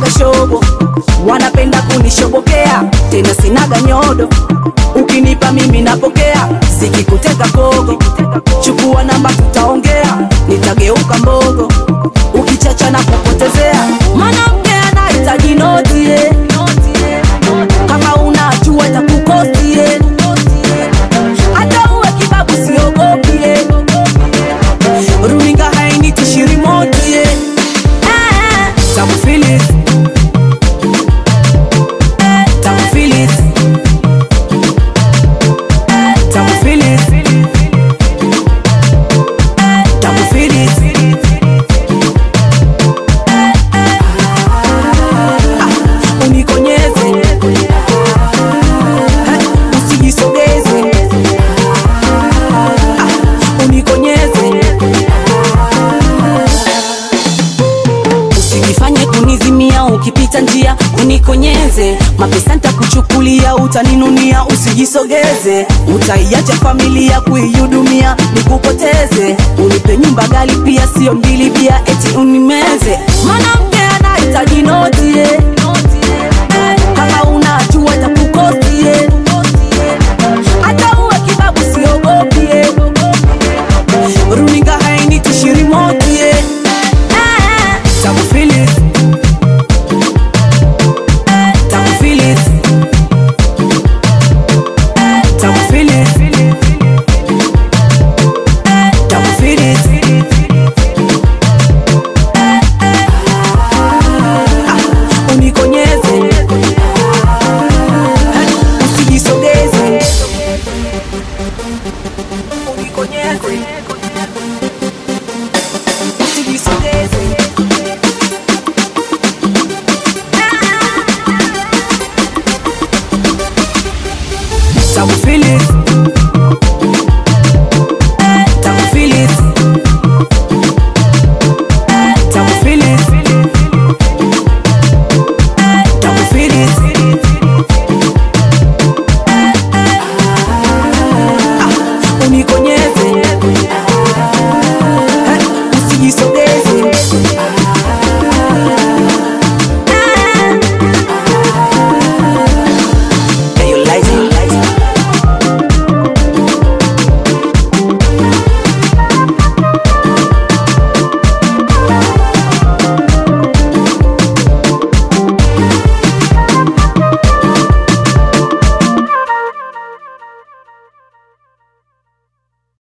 sinaga shobo, wanapenda kunishobokea, tena sinaga nyodo. Ukinipa mimi napokea, sikikuteka kogo, chukua namba tutaongea, nitageuka mbogo, ukichacha na kupotezea. Mwanamke anahitaji noti eh. kama unajua takukosti eh. hata uwe kibabu siogopi eh. runinga hainitishi remote eh. Eh, Tamu Phillips. Eh, Tamu Phillips. Eh, Tamu Phillips. Eh, Tamu Phillips. Ah, unikonyeze Eh, usijisogeze Ah, unikonyeze Usijifanye kunizimia ukipita njia unikonyeze, mapesa nitakuchukulia utaninunia, usijisogeze, utaiacha familia kuihudumia nikupoteze, unipe nyumba gali pia sio mbili bia eti unimeze, mwanamke